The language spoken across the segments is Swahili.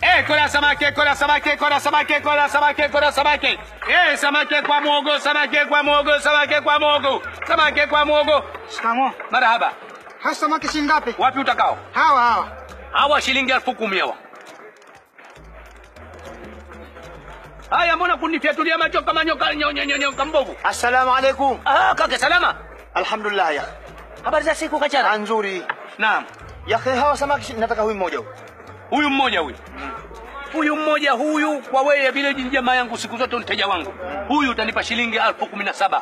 Eh, kola samaki, kola samaki, kola samaki, kola samaki, kola samaki. Eh, samaki kwa mwogo, samaki kwa mwogo, samaki kwa mwogo, samaki kwa mwogo. Shikamoo. Marahaba. Hasa samaki shilingi ngapi? Wapi utakao? Hawa hawa. Hawa shilingi elfu kumi hawa. Haya, mbona kunifyatulia macho kama nyoka nyo- nyo- nyo- nyoka mbovu? Assalamu alaikum. Ah, kaka salama. Alhamdulillah ya. Habari za siku kachara? Nzuri. Naam. Ya akhi hawa samaki shi- nataka huyu mmoja huyu. Huyu mmoja huyu. Huyu mmoja huyu kwa wewe vile jamaa yangu siku zote mteja wangu. Huyu utanipa shilingi elfu kumi na saba.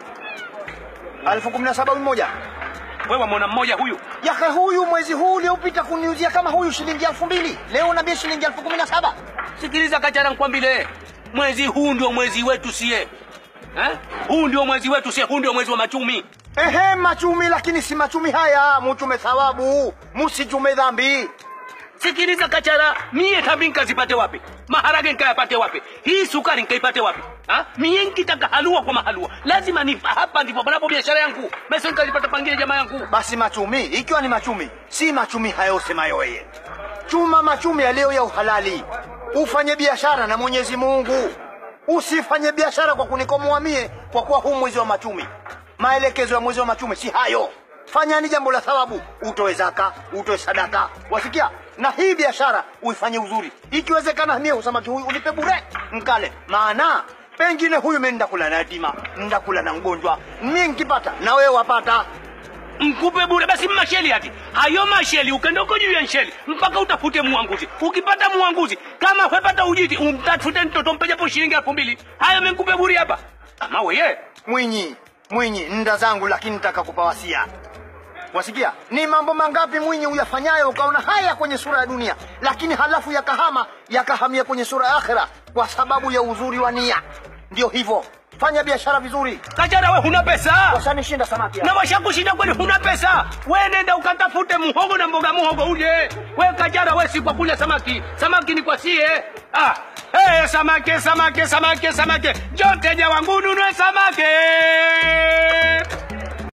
Elfu kumi na saba huyu mmoja. Wewe mwana mmoja huyu. Ya akhi huyu mwezi huu uliopita kuniuzia kama huyu shilingi elfu mbili. Leo unaambia shilingi elfu kumi na saba. Sikiliza kachara, nikwambie mwezi huu ndio mwezi wetu sie eh? Huu ndio mwezi wetu sie, huu ndio mwezi wa machumi. Ehe, machumi lakini si machumi haya, muchume thawabu, musichume dhambi. Sikiliza kachara, mie dhambi nkazipate wapi? Maharage nkayapate wapi? Hii sukari nkaipate wapi? Ha? Mie nkitaka halua kwa mahalua lazima ni hapa ndipo panapo biashara yangu, mesa nkazipata pangine jamaa yangu. Basi machumi, ikiwa ni machumi, si machumi hayo usemayo wewe. Chuma machumi yaliyo ya uhalali. Ufanye biashara na Mwenyezi Mungu. Usifanye biashara kwa kunikomoa mie kwa kuwa huu mwezi wa machumi. Maelekezo ya mwezi wa machumi si hayo. Fanyani jambo la thawabu, utoe zaka, utoe sadaka. Wasikia? Na hii biashara uifanye uzuri. Ikiwezekana mie usamaki huyu unipe bure, nkale. Maana pengine huyu mimi ndakula na yatima, ndakula na mgonjwa. Mimi nkipata na wewe wapata. Mkupe bure basi masheli ati hayo masheli, ukenda uko juu ya nsheli mpaka utafute muanguzi. Ukipata muanguzi kama wepata ujiti, umtafute mtoto mpe japo shilingi elfu mbili. Hayo mekupe bure hapa ama weye Mwinyi, Mwinyi, nda zangu lakini nitaka kupa wasia. Wasikia? Ni mambo mangapi Mwinyi uyafanyayo ukaona haya kwenye sura ya dunia, lakini halafu yakahama yakahamia kwenye sura ya akhera kwa sababu ya uzuri wa nia. Ndio hivyo, fanya biashara vizuri. Kachara, we huna pesa Washanishinda samaki hapa. na washakushinda kweli, huna pesa. We nenda ukatafute muhogo na mboga muhogo uje. We Kachara, we si kwa kula samaki, samaki ni kwa sie. Ah, hey, samaki samaki samaki samaki, njoo teja wangu nunue samaki.